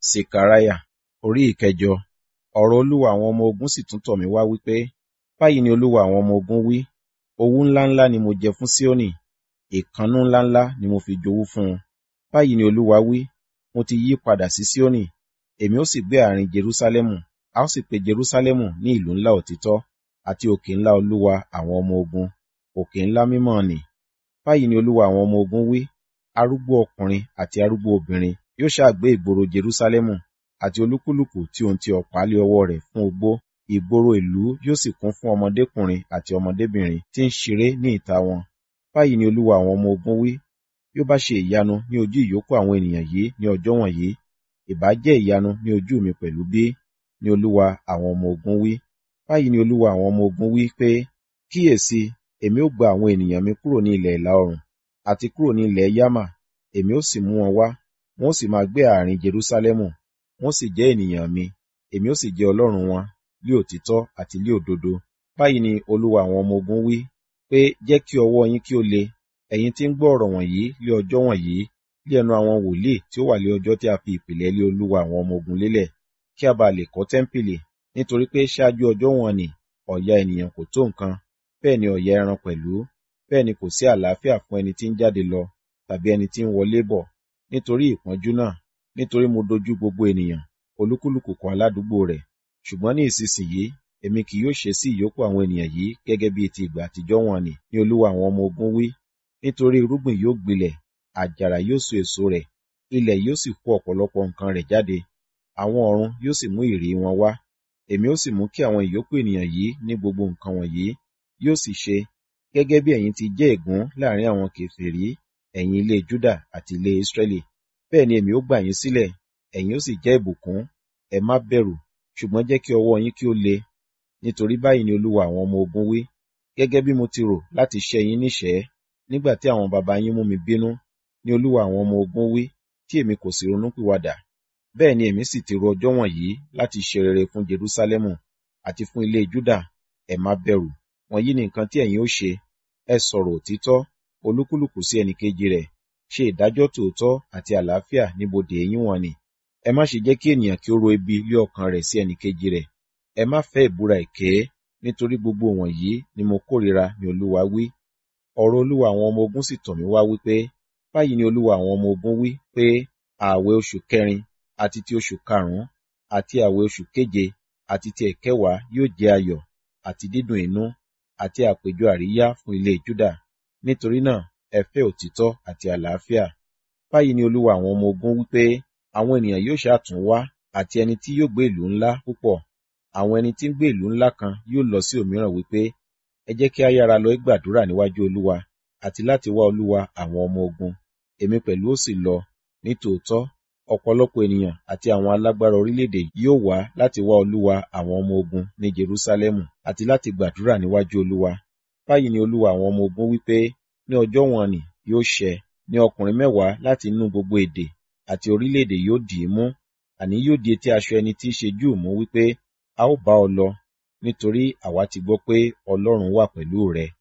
Sekaraya orí ìkẹjọ ọ̀rọ̀ olúwa àwọn ọmọ ogun sì tún tọ̀ mí wá wípé báyìí ni olúwa àwọn ọmọ ogun wí owú ńláńlá ni mo jẹ fún Síónì ìkánnú ńláńlá ni mo fi jowú fún un báyìí ni olúwa wí mo ti yí padà sí Síónì èmi ó sì gbé àárín Jerúsálẹ́mù a ó sì pe Jerúsálẹ́mù ní ìlú ńlá òtítọ́ àti òkè ńlá olúwa àwọn ọmọ ogun òkè ńlá mímọ́ nì báyìí ni olúwa àwọn ọmọ ogun wí arúgbó ọkùnrin àti arúgbó obìnrin yóò ṣàgbé ìgboro Jerúsálẹ́mù àti olúkúlùkù tí ohun ti ọ̀pá lé ọwọ́ rẹ̀ fún ogbó ìgboro ìlú yóò sì kún fún ọmọdékùnrin àti ọmọdébìnrin tí ń ṣeré ní ìta wọn báyìí ni olúwa àwọn ọmọ ogun wí bí ó bá ṣe ìyanu ní ojú ìyókù àwọn ènìyàn yìí ní ọjọ́ wọ̀nyí ìbá jẹ́ ìyanu ní ojú mi pẹ̀lú bí ni olúwa àwọn ọmọ ogun wí báyìí ni olúwa àwọn ọmọ ogun wí pé kíyèsí èmi ó gba àwọn ènìyàn mi kúrò ní ilẹ̀ ìlà oòrùn àti kúrò ní ilẹ̀ Yámà èmi ó sì mú wọn wá wọn ó sì máa gbé àárín Jerúsálẹ́mù wọn ó sì jẹ́ ènìyàn mi èmi ó sì jẹ́ Ọlọ́run wọn lí òtítọ́ àti lí òdodo báyìí ni olúwa àwọn ọmọ ogun wí pé jẹ́ kí ọwọ́ yín kí ó le ẹ̀yin tí ń gbọ́ ọ̀rọ̀ wọ̀nyí lé ọjọ́ wọ̀nyí lé ẹnu àwọn wòlíì tí ó wà lé ọjọ́ tí a fi ìpìlẹ̀ lé olúwa àwọn ọmọ ogun lélẹ̀ kí a bá lè kọ́ tẹ́ḿpìlì nítorí pé ṣáájú ọjọ́ wọn ni ọ̀yà ènìyàn kò tó nǹkan bẹ́ẹ̀ ni ọ̀yà ẹran pẹ̀lú bẹ́ẹ̀ ni kò sí àlàáfíà fún ẹni tí ń jáde lọ tàbí ẹni tí ń wọlé bọ̀ nítorí ìpọ́njú náà nítorí mo dojú gbogbo ènìyàn olúkúlùkù kan aládùúgbò rẹ̀ ṣùgbọ́n ní ìsinsìnyí èmi kì yóò ṣe sí ìyókù àwọn ènìyàn yìí gẹ́gẹ́ bí ti ìgbà àtijọ́ wọn ni ní olúwa àwọn ọmọ ogun wí nítorí irúgbìn yóò gbilẹ̀ àjàrà yóò so èso rẹ̀ ilẹ̀ yóò sì kó ọ̀pọ̀lọpọ̀ nǹkan rẹ̀ jáde àwọn ọ̀run yóò sì mú ìrì wọn wá èmi ó sì mú kí àwọn ìyókù ènìyàn yìí ní gbogbo nǹkan wọ̀nyí yóò sì ṣe gẹ́gẹ́ bí ẹ̀yin ti jẹ́ ègún láàrin àwọn kèfèrí ẹ̀yin ilé Júdà àti ilé Ísírẹ́lì bẹ́ẹ̀ ni èmi ó gbà yín sílẹ̀ ẹ̀yin ó sì jẹ́ ìbùkún ẹ má bẹ̀rù ṣùgbọ́n jẹ́ kí ọwọ́ yín kí ó le nítorí báyìí ni olúwa àwọn ọmọ ogun wí gẹ́gẹ́ bí mo ti rò láti ṣẹ́ yín níṣẹ́ nígbà tí àwọn baba yín mú mi bínú ni olúwa àwọn ọmọ ogun wí tí èmi kò sì ronúpìwàdà bẹ́ẹ̀ ni èmi sì ti ro ọjọ́ wọ̀nyí láti ṣe rere fún Jerúsálẹ́mù àti fún ilé Júdà ẹ má bẹ̀rù wọ̀nyí ni nǹkan tí ẹ̀yin ó ṣe ẹ sọ̀rọ̀ òtítọ́ olúkúlùkù sí ẹnìkejì rẹ̀ ṣe ìdájọ́ tòótọ́ àti àlàáfíà níbodè yín wọn ni ẹ má ṣe jẹ́ kí ènìyàn kí ó ro ibi lé ọkàn rẹ̀ sí ẹnìkejì rẹ̀ ẹ má fẹ́ ìbúra èké nítorí gbogbo wọ̀nyí ni mo kórìíra ni olúwa wí ọ̀rọ̀ olúwa àwọn ọmọ ogun sì tọ̀ mí wá wípé báyìí ni olúwa àwọn ọmọ ogun wí pé ààwẹ̀ oṣù kẹrin àti ti oṣù karùn-ún àti ààwẹ̀ oṣù keje àti ti ẹ̀kẹwàá yóò jẹ́ ayọ̀ àti dídùn inú àti àpéjọ àríyá fún ilé Júdà nítorí náà ẹ fẹ́ òtítọ́ àti àlàáfíà báyìí ni olúwa àwọn ọmọ ogun wípé àwọn ènìyàn yóò ṣàtún wá àti ẹni tí yóò gbé ìlú ńlá púpọ̀ àwọn ẹni tí ń gbé ìlú ńlá kan yóò lọ sí òmíràn wípé ẹ jẹ́ kí a yára lọ gbàdúrà níwájú olúwa àti láti wá olúwa àwọn ọmọ ogun èmi pẹ̀lú ó sì lọ ní tòótọ́ ọ̀pọ̀lọpọ̀ ènìyàn àti àwọn alágbára orílẹ̀-èdè yóò wá láti wá olúwa àwọn ọmọ ogun ní Jerúsálẹ́mù àti láti gbàdúrà níwájú olúwa báyìí ni olúwa àwọn ọmọ ogun wípé ní ọjọ́ wọn ni yóò ṣẹ ní ọkùnrin mẹ́wàá láti inú gbogbo èdè àti orílẹ̀-èdè yóò dì í mú àní yóò di etí aṣọ ẹni tí í ṣe Júù mú wípé a ó bá ọ lọ nítorí àwa ti gbọ́ pé Ọlọ́run wà pẹ̀lú rẹ